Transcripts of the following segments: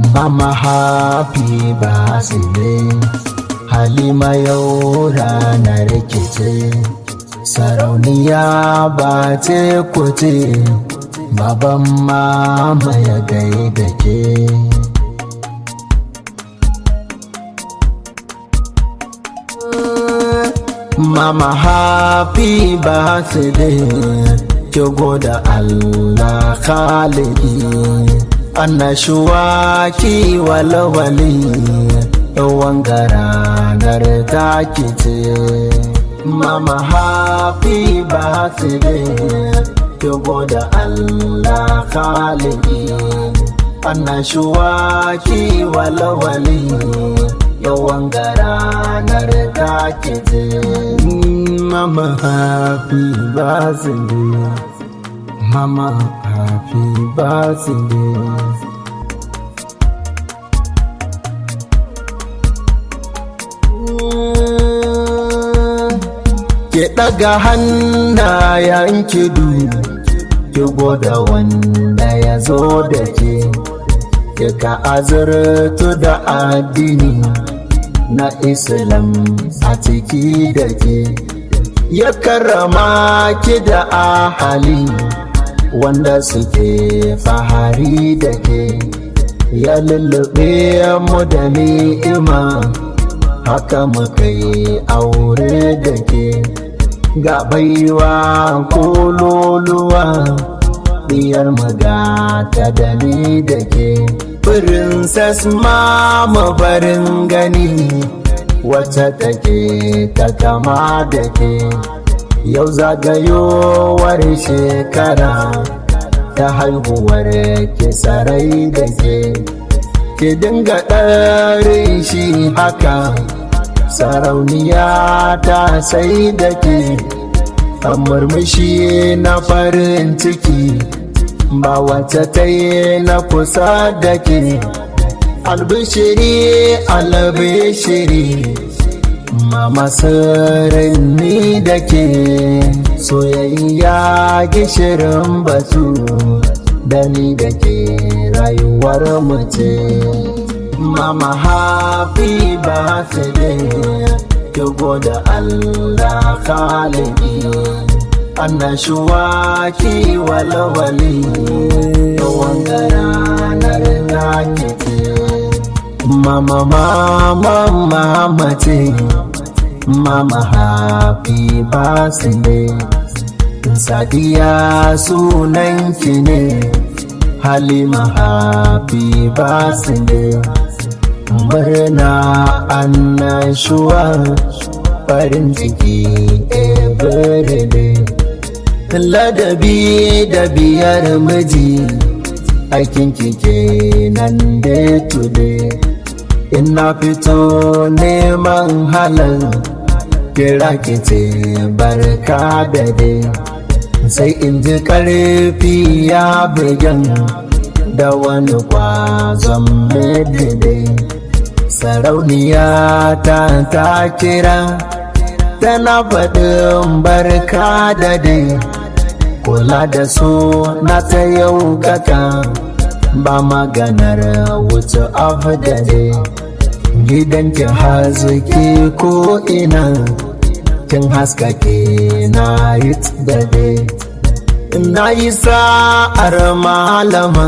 Mama happy birthday Halima yau ranar rikice Sarauniya ba ce kuce Baban mama ya gaida ke Mama happy birthday ki goda Allah khalidi annashuwa ki walwali wanga ranar taki ce Mama happy birthday ki goda Allah khalidi annashuwa ki walwali yawan ranar take ce mama happy birthday mama happy birthday ke ɗaga hannayen kidu ki goda wanda ya zo da ke ka azurtu da addini na islam a ciki da ke ya karrama ki da ahali wanda suke fahari da ke ya lullube mu da ni'ima haka muka yi aure da ke ga baiwa kololuwa diyar magata da ni da ke princess mama farin gani wacce take ta kama da ke yau zagayowar shekara ta haihuwar ke sarai da ke ki dinga ɗarin shi haka sarauniya ta sai da ke murmushi na farin ciki ba wacce ta yi na kusa da ke albishiri albishiri mama sirrin ni da ke soyayya gishirin batu da ni da ke rayuwar mace mama happy birthday ki goda Allah khalidi annashuwa ki walwali wanga ranar take ce mama mama mama ce mama happy birthday sadiya sunan ki ne halima happy birthday murna annashuwa farin ciki everyday ladabi da biyar miji aikin kike nan day to day ina fito neman halal kira kice barka da dai sai in ji karfi ya bugan da wani kwazon dai sarauniya ta ta kira tana faɗin barka da dai kula da su na ta yau kaka ba maganar wuce abu da dai gidan ki hazuki ko ina kin haskake na yi da dai na yi sa'ar malama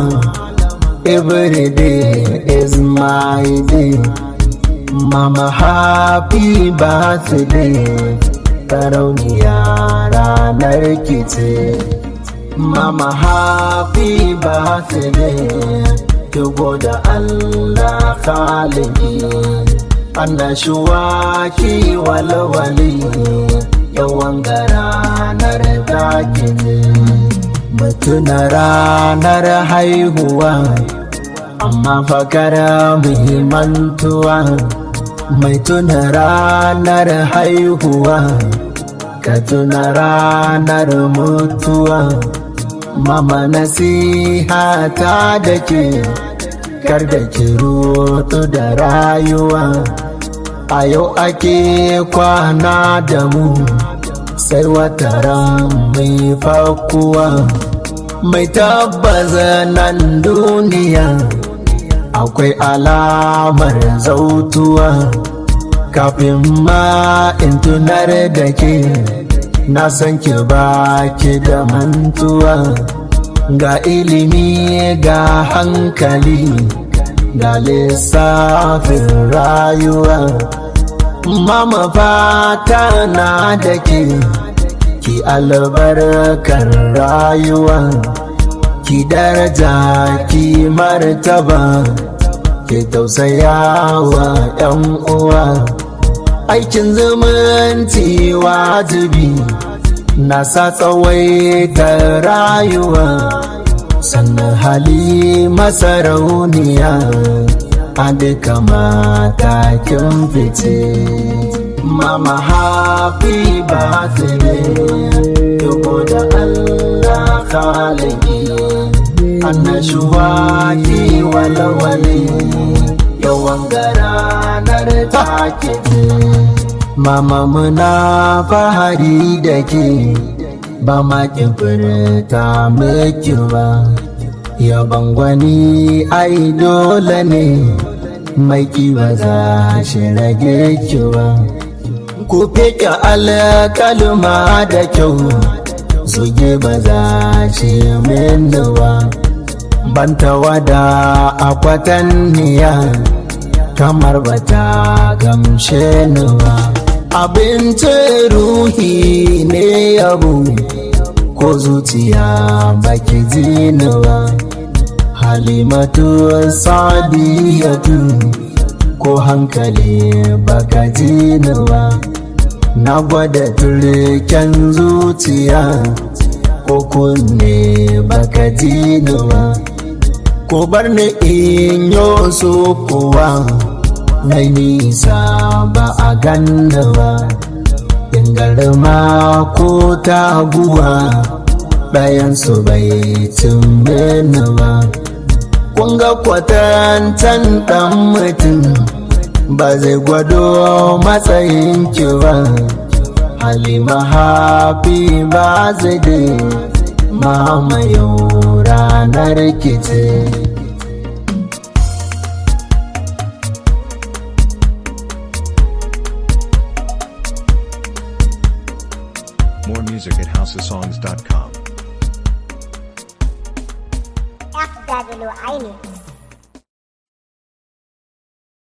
every day is my day mama happy birthday sarauniya ranar kice mama happy birthday ki goda Allah khaliki annashuwa ki walwali yawan ranar taki ne mutuna ranar haihuwa amma fakara muhimmantuwa mai tuna ranar haihuwa ka tuna ranar mutuwa mama nasiha ta da ke kar da ki roto da rayuwa a yau ake kwana da mu sai wata ran mai fakuwa mai tabbaza nan duniya akwai alamar zautuwa kafin ma in tunar da ke na san ki ba ki da mantuwa ga ilimi ga hankali ga lissafin rayuwa mama fata na da ke ki albarkar rayuwa ki daraja ki martaba ki tausaya wa 'yan uwa aikin zumunci wajibi na sa tsawaita rayuwa sannan hali masarauniya a duka matakin fice mama happy birthday yabo da allah khaliki annashuwa ki walwale yawan garanar take mama muna fahari da ke ba ma furta miki ba yaban gwani ai dole ne mai ba za shi rage ki ba ku fike alkalma da kyau zuge ba za shi mini ba banta wada akwatanniya kamar bata gamshe ni ba abincin ruhi ne yabo ko zuciya baki ji ni ba halimatu sadiyatu ko hankali baka ji ni ba na gwada turken zuciya ko kunne baka ji ni ba ko bar ni in yo so kuwa mai nisa ba a ganna ba in garma ko taguwa ɗayansu bai cimbe ni ba kun ga kwatantan ɗan mutum ba zai gwado matsayin ki ba halima hafi ba zai dai mamayo ranar kice More music at housesongs.com. FW Aini.